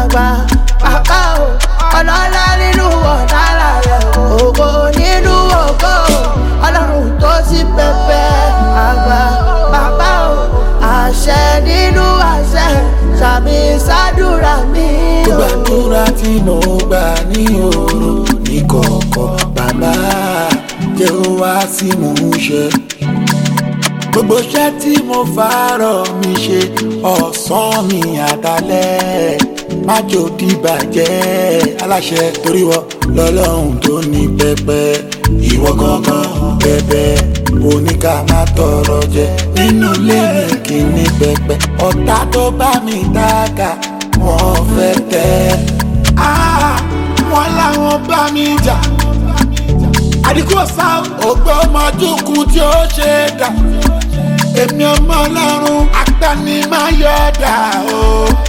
àgbà bàbá o ọlọ́lá nínú ọ̀nàlà rẹ̀ ògo nínú ògo ọlọ́run tó sí pẹpẹ àgbà bàbá o àṣẹ nínú àṣẹ sàmì sádùrà mi o. gbàdúrà tí mo gbà ní òru ní kọ̀ọ̀kọ̀ bàbá jẹ́ ó wá sí mò ń ṣe. gbogbo iṣẹ́ tí mo fàárọ̀ mi ṣe ọ̀sán mi àdálẹ́ májò dìbàjẹ́ aláṣẹ torí wọ lọ́lọ́run tó ní pẹpẹ ìwọ gangan bẹbẹ oníkà má tọrọ jẹ nínú ilé mi kì í ní pẹpẹ ọ̀tá tó bá mi dáka wọ́n fẹ́ tẹ́ Ah, wọ́n láwọn bá mi jà àdìkú ọ̀sá ògbó ọmọdúnkún tí ó ṣe é dà èmi ọmọ ọlọ́run agbanimayọ̀dà o.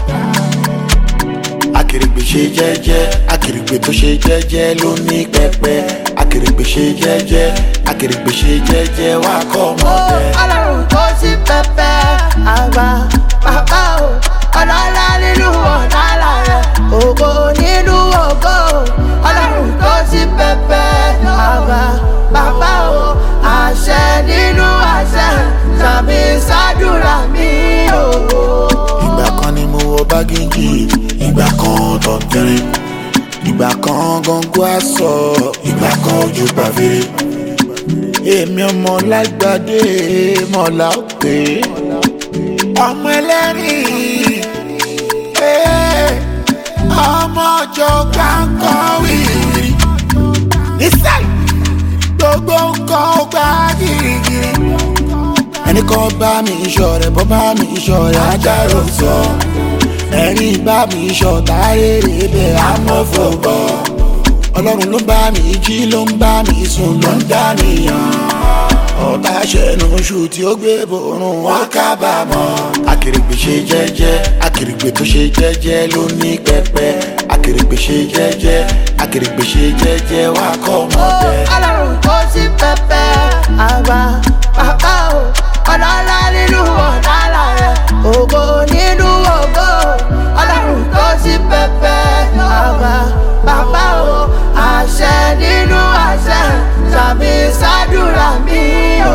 akèrègbè ṣe jẹ́jẹ́ akèrègbè tó ṣe jẹ́jẹ́ ló ní pẹpẹ akèrègbè ṣe jẹ́jẹ́ akèrègbè ṣe jẹ́jẹ́ wá kọ́ ọmọdé. ọlọ́run tó sí pẹpẹ àgbà bàbá o ọlọ́lá nínú ọ̀nàlà rẹ̀ ògo nínú ògo ọlọ́run tó sí pẹpẹ àgbà bàbá o àṣẹ nínú àṣẹ sàmì sádùrà mi o. ìgbà kan ni mo wọ bágéjì ìgbà kan tọ̀tẹ̀rẹ̀ ìgbà kan gangan aṣọ ìgbà kan ojú pàfẹ́rẹ́ èmi ọmọ lágbàdé mọ̀lá òkè ọmọ ẹlẹ́rìn eh, ọmọ ọjọ́ kankan wìrì nísàlẹ̀ gbogbo nǹkan ó gbá gírígírí ẹnì kan bá mi ìṣọ̀rẹ́ bọ́ bá mi ìṣọ̀rẹ́ ajáró sọ ẹni bá mi ìṣọ̀tá rere bẹ́ẹ̀ amọ̀fọ̀bọ̀ ọlọ́run ló bá mi jí ló ń bá mi sùn ló ń dánìyàn ọ̀tá ṣẹ̀nu oṣù tí ó gbé borun wọn kábàámọ̀ akèrègbè ṣe jẹ́jẹ́ akèrègbè tó ṣe jẹ́jẹ́ ló ní pẹpẹ akèrègbè ṣe jẹ́jẹ́ akèrègbè ṣe jẹ́jẹ́ wá kọ́ ọmọdé. ọlọ́run tó sí pẹpẹ àgbà bàbá o ọlọ́lá nínú ọ̀nàlà rẹ̀ ògo nínú ògo ọlọ́run tó sí pẹpẹ àgbà bàbá o àṣẹ nínú àṣẹ sàmì sádùrà mi o.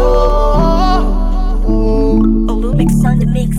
Olumix on the mix.